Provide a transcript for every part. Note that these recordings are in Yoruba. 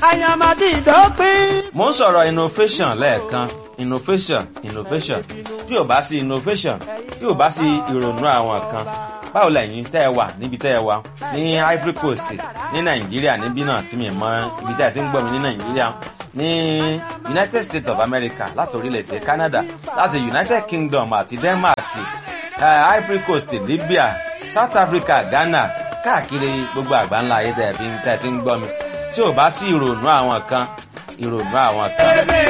àyàmàdì ìdópin. mo ń sọ̀rọ̀ innovation lẹ́ẹ̀kan innovation innovation tí ò bá sí innovation tí ò bá sí ìrònú àwọn kan báwo lẹ́yìn tẹ́ ẹ wà níbi tẹ́ ẹ wà ní Ivory Coast ní Nàìjíríà níbí náà tí mi mọ ibi tẹ́ ẹ ti ń gbọ́ mi ní Nàìjíríà ní United States of America láti orílẹ̀-èdè Canada láti United Kingdom àti Denmark uh, Ivory Coast Libya South Africa Ghana káàkiri gbogbo àgbáńlá ayé tẹ́ ẹ fi tẹ́ ẹ ti ń gbọ́ mi tí ò bá sí ìrònú àwọn kan ìrònú àwọn kan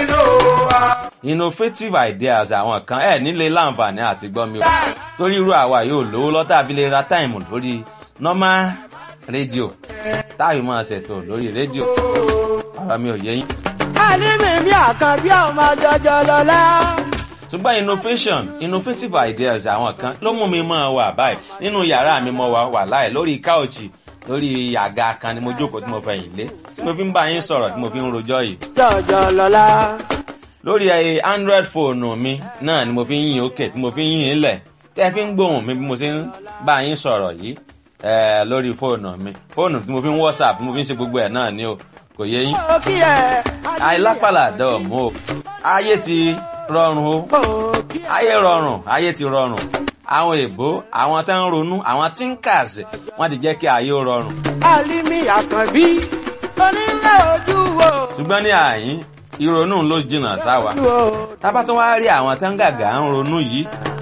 innovative ideas àwọn kan ẹ nílé láǹfààní àti gbọ́ mi o torí irú àwa yóò lówó lọ́tà bí lè ra táìmù lórí normal rédíò táàbí máa ṣètò lórí rédíò ọ̀rọ̀ mi ò yé yín. àlímì mi àkànbí ọmọ jọjọ lọlá. ṣùgbọ́n innovation innovative ideas àwọn kan ló mú mi máa wà báyìí nínú yàrá mi mo wà wà láì lórí káòchì lórí àga kan ni mo jókòó tí mo fẹ̀yìn lé tí mo fi ń bá yín sọ̀rọ̀ tí mo fi ń rojọ́ yìí jọjọ lọlá. lórí ẹ android fóònù mi náà ni mo fi ń yìn òkè tí mo fi ń yìn ilẹ̀ tẹ́ fi ń gbóhùn mi bí mo ṣe ń bá yín sọ̀rọ̀ yìí ẹ lórí fóònù mi fóònù tí mo fi ń whatsapp tí mo fi ń ṣe gbogbo ẹ̀ náà ni o kò yé yín. ó kí ẹ. àìlápàlà dọ̀ọ̀mù o ayé ti rọrùn o ó kí ẹ. ayé rọrùn ayé ti rọrùn àwọn èèbó àwọn tó ń ronú àwọn thinkers wọ́n ti jẹ́ kí ayé ó rọrùn àlímì àkànbí onílé ojú wo. ṣùgbọ́n ní àyín ìrònú ló jìnnà sáwa tábà tó wá rí àwọn tó ń gàgà ń ronú yìí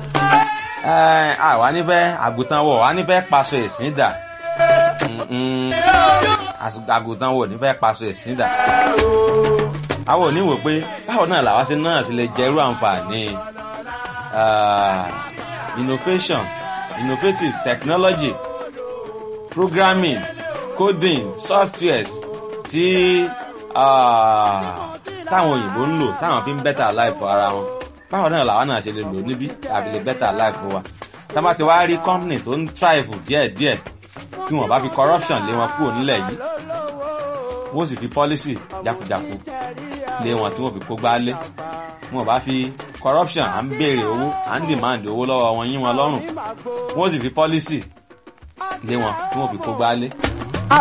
ẹ, àwa nífẹ̀ẹ́ àgùntàn wọ̀ wá nífẹ̀ẹ́ paṣọ ìsìn dà Mm-mm. Às- àgùntàn wọ̀ nífẹ̀ẹ́ paṣọ ìsìn dà àwọn òní wò pé báwo náà làwa sí náà sì lè jẹ irú àǹfààní ah, innovation innovative technology programming coding softwares tí ah, táwọn òyìnbó ń lò táwọn fi ń better life ara wọn báwo náà làwọn náà ṣe lè lò níbí àbí lè better life wa tá a bá ti wá rí company tó ń thrive díẹ̀díẹ̀ kí wọ́n bá fi corruption lé wọn kúrò nílẹ̀ yìí wọ́n sì fi policy jákujáku lé wọn tí wọ́n fi kó gbálé wọ́n bá fi corruption à ń béèrè owó à ń demand owó lọ́wọ́ wọn yín wọn lọ́rùn wọ́n sì fi policy lé wọn tí wọ́n fi kó gbálé